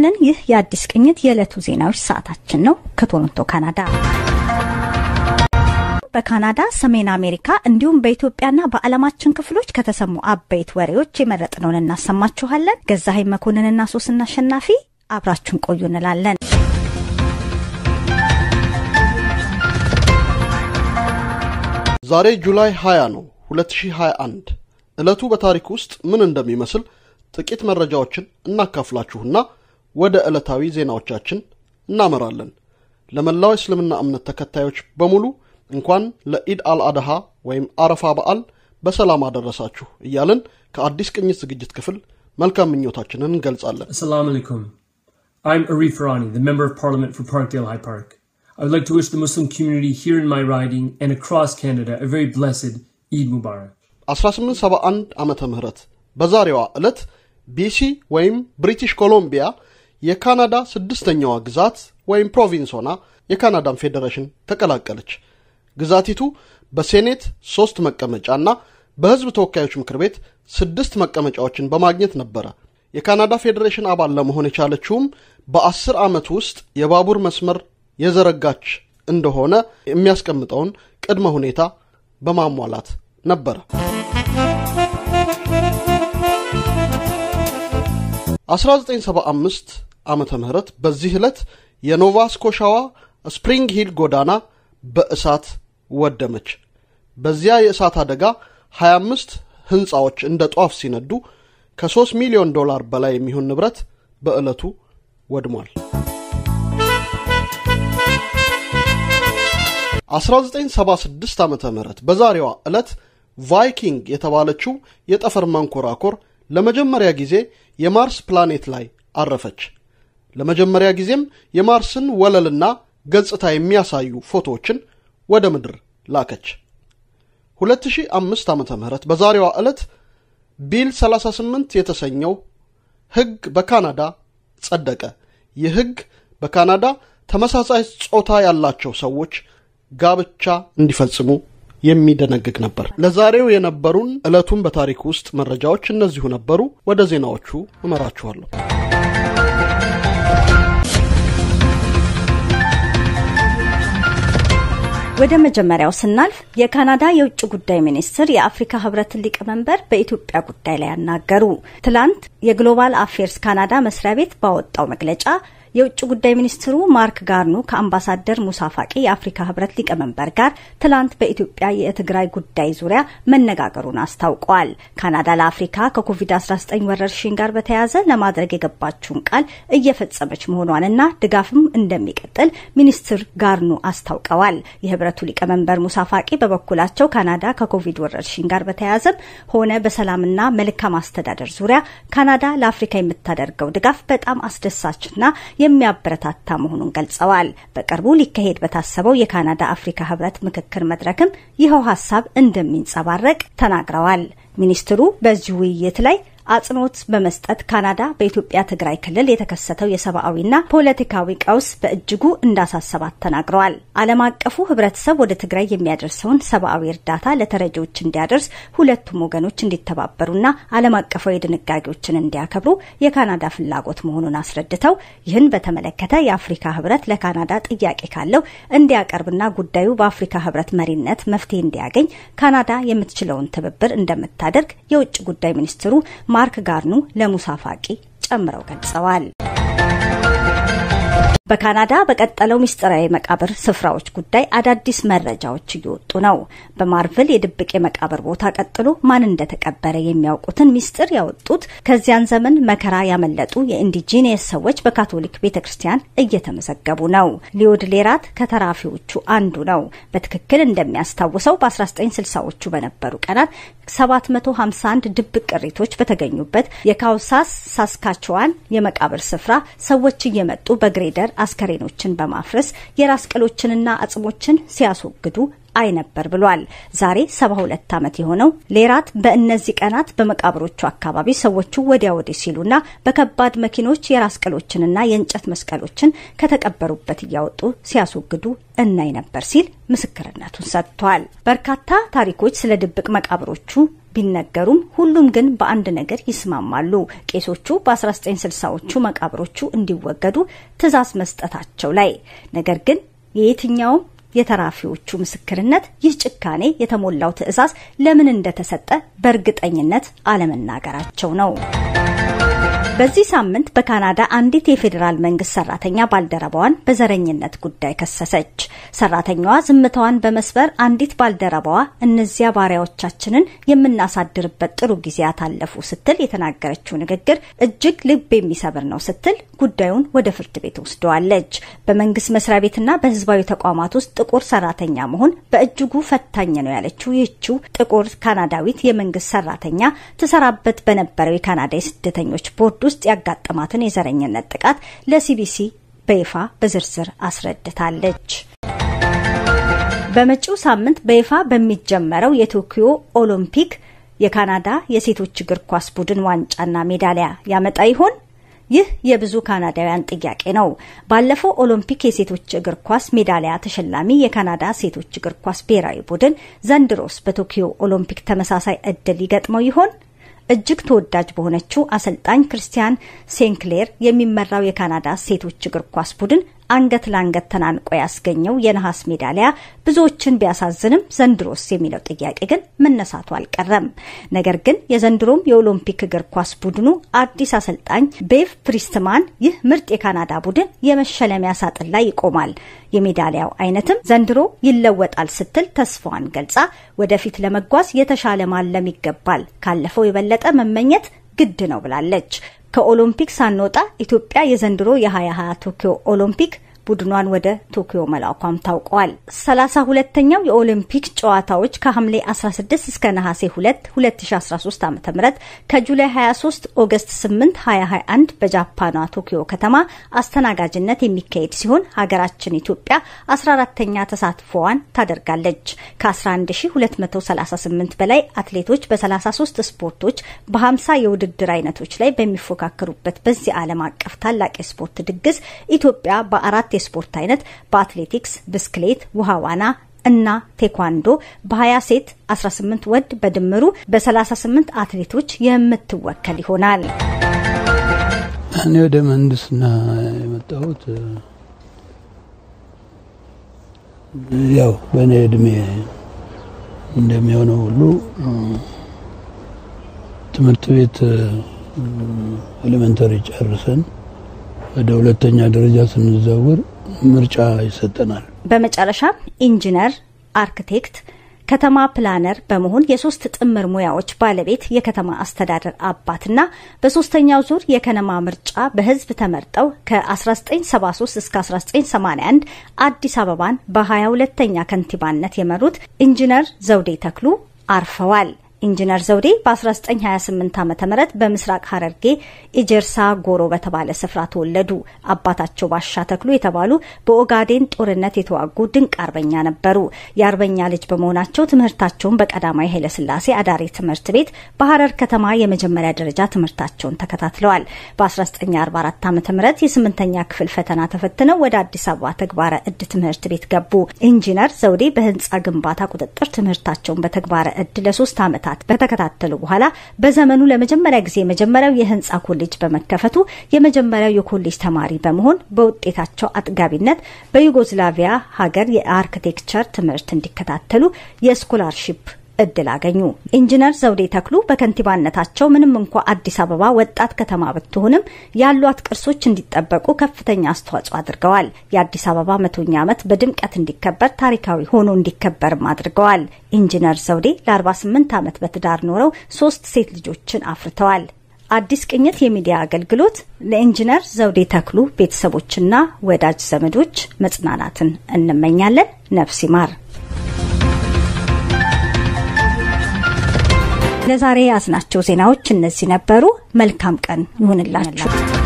ይስጥልን። ይህ የአዲስ ቅኝት የዕለቱ ዜናዎች ሰዓታችን ነው። ከቶሮንቶ ካናዳ በካናዳ ሰሜን አሜሪካ እንዲሁም በኢትዮጵያና በዓለማችን ክፍሎች ከተሰሙ አበይት ወሬዎች የመረጥነውን እናሰማችኋለን። ገዛሀኝ መኮንንና ሶስና አሸናፊ አብራችሁን ቆዩ እንላለን። ዛሬ ጁላይ 20 ነው 2021። ዕለቱ በታሪክ ውስጥ ምን እንደሚመስል ጥቂት መረጃዎችን እናካፍላችሁና ወደ ዕለታዊ ዜናዎቻችን እናመራለን። ለመላው እስልምና እምነት ተከታዮች በሙሉ እንኳን ለኢድ አልአድሃ ወይም አረፋ በዓል በሰላም አደረሳችሁ እያልን ከአዲስ ቅኝት ዝግጅት ክፍል መልካም ምኞታችንን እንገልጻለን። Assalamu alaikum. I'm Arif Rani, the Member of Parliament for Parkdale High Park. I would like to wish the Muslim community here in my riding and across Canada a very blessed Eid Mubarak. 1871 ዓመተ ምህረት በዛሬዋ ዕለት ቢሲ ወይም ብሪቲሽ ኮሎምቢያ የካናዳ ስድስተኛዋ ግዛት ወይም ፕሮቪንስ ሆና የካናዳን ፌዴሬሽን ተቀላቀለች። ግዛቲቱ በሴኔት ሶስት መቀመጫና በሕዝብ ተወካዮች ምክር ቤት ስድስት መቀመጫዎችን በማግኘት ነበረ። የካናዳ ፌዴሬሽን አባል ለመሆን የቻለችውም በአስር ዓመት ውስጥ የባቡር መስመር የዘረጋች እንደሆነ የሚያስቀምጠውን ቅድመ ሁኔታ በማሟላት ነበረ። 1975 ዓመተ ምህረት በዚህ ዕለት የኖቫ ስኮሻዋ ስፕሪንግ ሂል ጎዳና በእሳት ወደመች። በዚያ የእሳት አደጋ 25 ህንፃዎች እንደ ጧፍ ሲነዱ ከ3 ሚሊዮን ዶላር በላይ የሚሆን ንብረት በዕለቱ ወድሟል። 1976 ዓመተ ምህረት በዛሬዋ ዕለት ቫይኪንግ የተባለችው የጠፈር መንኮራኮር ለመጀመሪያ ጊዜ የማርስ ፕላኔት ላይ አረፈች። ለመጀመሪያ ጊዜም የማርስን ወለልና ገጽታ የሚያሳዩ ፎቶዎችን ወደ ምድር ላከች። 2005 ዓመተ ምህረት በዛሬዋ ዕለት ቢል 38 የተሰኘው ሕግ በካናዳ ጸደቀ። ይህ ሕግ በካናዳ ተመሳሳይ ጾታ ያላቸው ሰዎች ጋብቻ እንዲፈጽሙ የሚደነግግ ነበር። ለዛሬው የነበሩን ዕለቱን በታሪክ ውስጥ መረጃዎች እነዚሁ ነበሩ። ወደ ዜናዎቹ እመራችኋለሁ። ወደ መጀመሪያው ስናልፍ የካናዳ የውጭ ጉዳይ ሚኒስትር የአፍሪካ ህብረትን ሊቀመንበር በኢትዮጵያ ጉዳይ ላይ ያናገሩ። ትላንት የግሎባል አፌርስ ካናዳ መስሪያ ቤት ባወጣው መግለጫ የውጭ ጉዳይ ሚኒስትሩ ማርክ ጋርኑ ከአምባሳደር ሙሳ ፋቂ የአፍሪካ ህብረት ሊቀመንበር ጋር ትላንት በኢትዮጵያ የትግራይ ጉዳይ ዙሪያ መነጋገሩን አስታውቀዋል። ካናዳ ለአፍሪካ ከኮቪድ-19 ወረርሽኝ ጋር በተያያዘ ለማድረግ የገባችውን ቃል እየፈጸመች መሆኗንና ድጋፍም እንደሚቀጥል ሚኒስትር ጋርኑ አስታውቀዋል። የህብረቱ ሊቀመንበር ሙሳ ፋቂ በበኩላቸው ካናዳ ከኮቪድ ወረርሽኝ ጋር በተያያዘም ሆነ በሰላምና መልካም አስተዳደር ዙሪያ ካናዳ ለአፍሪካ የምታደርገው ድጋፍ በጣም አስደሳችና የሚያበረታታ መሆኑን ገልጸዋል። በቅርቡ ሊካሄድ በታሰበው የካናዳ አፍሪካ ህብረት ምክክር መድረክም ይኸው ሀሳብ እንደሚንጸባረቅ ተናግረዋል። ሚኒስትሩ በዚህ ውይይት ላይ አጽንኦት በመስጠት ካናዳ በኢትዮጵያ ትግራይ ክልል የተከሰተው የሰብአዊና ፖለቲካዊ ቀውስ በእጅጉ እንዳሳሰባት ተናግረዋል። ዓለም አቀፉ ህብረተሰብ ወደ ትግራይ የሚያደርሰውን ሰብአዊ እርዳታ ለተረጂዎች እንዲያደርስ ሁለቱም ወገኖች እንዲተባበሩና ዓለም አቀፋዊ ድንጋጌዎችን እንዲያከብሩ የካናዳ ፍላጎት መሆኑን አስረድተው ይህን በተመለከተ የአፍሪካ ህብረት ለካናዳ ጥያቄ ካለው እንዲያቀርብና ጉዳዩ በአፍሪካ ህብረት መሪነት መፍትሄ እንዲያገኝ ካናዳ የምትችለውን ትብብር እንደምታደርግ የውጭ ጉዳይ ሚኒስትሩ ማርክ ጋርኑ ለሙሳ ፋቂ ጨምረው ገልጸዋል። በካናዳ በቀጠለው ምስጢራዊ መቃብር ስፍራዎች ጉዳይ አዳዲስ መረጃዎች እየወጡ ነው። በማርቭል የድብቅ የመቃብር ቦታ ቀጥሎ ማን እንደተቀበረ የሚያውቁትን ምስጢር ያወጡት ከዚያን ዘመን መከራ ያመለጡ የኢንዲጂኒየስ ሰዎች በካቶሊክ ቤተ ክርስቲያን እየተመዘገቡ ነው። ሊዮድ ሌራት ከተራፊዎቹ አንዱ ነው። በትክክል እንደሚያስታውሰው በ1960ዎቹ በነበሩ ቀናት 751 ድብቅ ቅሪቶች በተገኙበት የካውሳስ ሳስካችዋን የመቃብር ስፍራ ሰዎች እየመጡ በግሬደር አስከሬኖችን በማፍረስ የራስ ቅሎችንና አጽሞችን ሲያስወግዱ አይ ነበር ብሏል። ዛሬ 72 ዓመት የሆነው ሌራት በእነዚህ ቀናት በመቃብሮቹ አካባቢ ሰዎቹ ወዲያ ወዲህ ሲሉና በከባድ መኪኖች የራስ ቅሎችንና የእንጨት መስቀሎችን ከተቀበሩበት እያወጡ ሲያስወግዱ እናይ ነበር ሲል ምስክርነቱን ሰጥቷል። በርካታ ታሪኮች ስለ ድብቅ መቃብሮቹ ቢነገሩም ሁሉም ግን በአንድ ነገር ይስማማሉ። ቄሶቹ በ1960ዎቹ መቃብሮቹ እንዲወገዱ ትዕዛዝ መስጠታቸው ላይ ነገር ግን የየትኛውም የተራፊዎቹ ምስክርነት ይህ ጭካኔ የተሞላው ትዕዛዝ ለምን እንደተሰጠ በእርግጠኝነት አለመናገራቸው ነው። በዚህ ሳምንት በካናዳ አንዲት የፌዴራል መንግስት ሰራተኛ ባልደረባዋን በዘረኝነት ጉዳይ ከሰሰች። ሰራተኛዋ ዝምታዋን በመስበር አንዲት ባልደረባዋ እነዚያ ባሪያዎቻችንን የምናሳድርበት ጥሩ ጊዜያት አለፉ ስትል የተናገረችው ንግግር እጅግ ልብ የሚሰብር ነው ስትል ጉዳዩን ወደ ፍርድ ቤት ወስደዋለች። በመንግስት መስሪያ ቤትና በህዝባዊ ተቋማት ውስጥ ጥቁር ሰራተኛ መሆን በእጅጉ ፈታኝ ነው ያለችው ይህችው ጥቁር ካናዳዊት የመንግስት ሰራተኛ ትሰራበት በነበረው የካናዳ የስደተኞች ቦርድ ውስጥ ያጋጠማትን የዘረኝነት ጥቃት ለሲቢሲ በይፋ በዝርዝር አስረድታለች። በመጪው ሳምንት በይፋ በሚጀመረው የቶኪዮ ኦሎምፒክ የካናዳ የሴቶች እግር ኳስ ቡድን ዋንጫና ሜዳሊያ ያመጣ ይሆን? ይህ የብዙ ካናዳውያን ጥያቄ ነው። ባለፈው ኦሎምፒክ የሴቶች እግር ኳስ ሜዳሊያ ተሸላሚ የካናዳ ሴቶች እግር ኳስ ብሔራዊ ቡድን ዘንድሮስ በቶኪዮ ኦሎምፒክ ተመሳሳይ እድል ይገጥመው ይሆን? እጅግ ተወዳጅ በሆነችው አሰልጣኝ ክርስቲያን ሴንክሌር የሚመራው የካናዳ ሴቶች እግር ኳስ ቡድን አንገት ለአንገት ተናንቆ ያስገኘው የነሐስ ሜዳሊያ ብዙዎችን ቢያሳዝንም ዘንድሮስ የሚለው ጥያቄ ግን መነሳቱ አልቀረም። ነገር ግን የዘንድሮም የኦሎምፒክ እግር ኳስ ቡድኑ አዲስ አሰልጣኝ ቤቭ ፕሪስትማን ይህ ምርጥ የካናዳ ቡድን የመሸለሚያ ሳጥን ላይ ይቆማል፣ የሜዳሊያው አይነትም ዘንድሮ ይለወጣል ስትል ተስፋዋን ገልጻ ወደፊት ለመጓዝ የተሻለ ማለም ይገባል፣ ካለፈው የበለጠ መመኘት ግድ ነው ብላለች። ከኦሎምፒክ ሳንወጣ ኢትዮጵያ የዘንድሮ የ2020 ቶኪዮ ኦሎምፒክ ቡድኗን ወደ ቶኪዮ መላኳም ታውቋል። ሰላሳ ሁለተኛው የኦሊምፒክ ጨዋታዎች ከሐምሌ 16 እስከ ነሐሴ 2 2013 ዓ ም ከጁላይ 23 ኦገስት 8 2021 በጃፓኗ ቶኪዮ ከተማ አስተናጋጅነት የሚካሄድ ሲሆን ሀገራችን ኢትዮጵያ 14ተኛ ተሳትፎዋን ታደርጋለች። ከ11238 በላይ አትሌቶች በ33 ስፖርቶች በ50 የውድድር አይነቶች ላይ በሚፎካከሩበት በዚህ ዓለም አቀፍ ታላቅ የስፖርት ድግስ ኢትዮጵያ በአራት የስፖርት አይነት በአትሌቲክስ፣ ብስክሌት፣ ውሃ ዋና እና ቴኳንዶ በ20 ሴት 18 ወንድ በድምሩ በ38 አትሌቶች የምትወከል ይሆናል። እኔ ወደ ምህንድስና የመጣሁት ያው በእኔ እድሜ እንደሚሆነው ሁሉ ትምህርት ቤት ኤሌመንተሪ ጨርሰን ወደ ሁለተኛ ደረጃ ስንዛወር ምርጫ ይሰጠናል። በመጨረሻም ኢንጂነር፣ አርክቴክት፣ ከተማ ፕላነር በመሆን የሶስት ጥምር ሙያዎች ባለቤት የከተማ አስተዳደር አባትና በሶስተኛው ዙር የከነማ ምርጫ በህዝብ ተመርጠው ከ1973 እስከ 1981 አዲስ አበባን በ22ተኛ ከንቲባነት የመሩት ኢንጂነር ዘውዴ ተክሉ አርፈዋል። ኢንጂነር ዘውዴ በ1928 ዓ ም በምስራቅ ሐረርጌ ኢጀርሳ ጎሮ በተባለ ስፍራ ተወለዱ። አባታቸው ባሻ ተክሉ የተባሉ በኦጋዴን ጦርነት የተዋጉ ድንቅ አርበኛ ነበሩ። የአርበኛ ልጅ በመሆናቸው ትምህርታቸውን በቀዳማዊ ኃይለሥላሴ አዳሪ ትምህርት ቤት በሐረር ከተማ የመጀመሪያ ደረጃ ትምህርታቸውን ተከታትለዋል። በ1944 ዓ ም የስምንተኛ ክፍል ፈተና ተፈትነው ወደ አዲስ አበባ ተግባረ እድ ትምህርት ቤት ገቡ። ኢንጂነር ዘውዴ በህንፃ ግንባታ ቁጥጥር ትምህርታቸውን በተግባረ እድ ለሶስት ዓመታት በተከታተሉ በኋላ በዘመኑ ለመጀመሪያ ጊዜ የመጀመሪያው የህንፃ ኮሌጅ በመከፈቱ የመጀመሪያው የኮሌጅ ተማሪ በመሆን በውጤታቸው አጥጋቢነት በዩጎዝላቪያ ሀገር የአርክቴክቸር ትምህርት እንዲከታተሉ የስኮላርሺፕ እድል አገኙ። ኢንጂነር ዘውዴ ተክሉ በከንቲባነታቸው ምንም እንኳ አዲስ አበባ ወጣት ከተማ ብትሆንም ያሏት ቅርሶች እንዲጠበቁ ከፍተኛ አስተዋጽኦ አድርገዋል። የአዲስ አበባ መቶኛ ዓመት በድምቀት እንዲከበር ታሪካዊ ሆኖ እንዲከበርም አድርገዋል። ኢንጂነር ዘውዴ ለ48 ዓመት በትዳር ኖረው ሶስት ሴት ልጆችን አፍርተዋል። አዲስ ቅኝት የሚዲያ አገልግሎት ለኢንጂነር ዘውዴ ተክሉ ቤተሰቦችና ወዳጅ ዘመዶች መጽናናትን እንመኛለን። ነፍስ ይማር። ለዛሬ ያዝናቸው ዜናዎች እነዚህ ነበሩ። መልካም ቀን ይሁንላችሁ።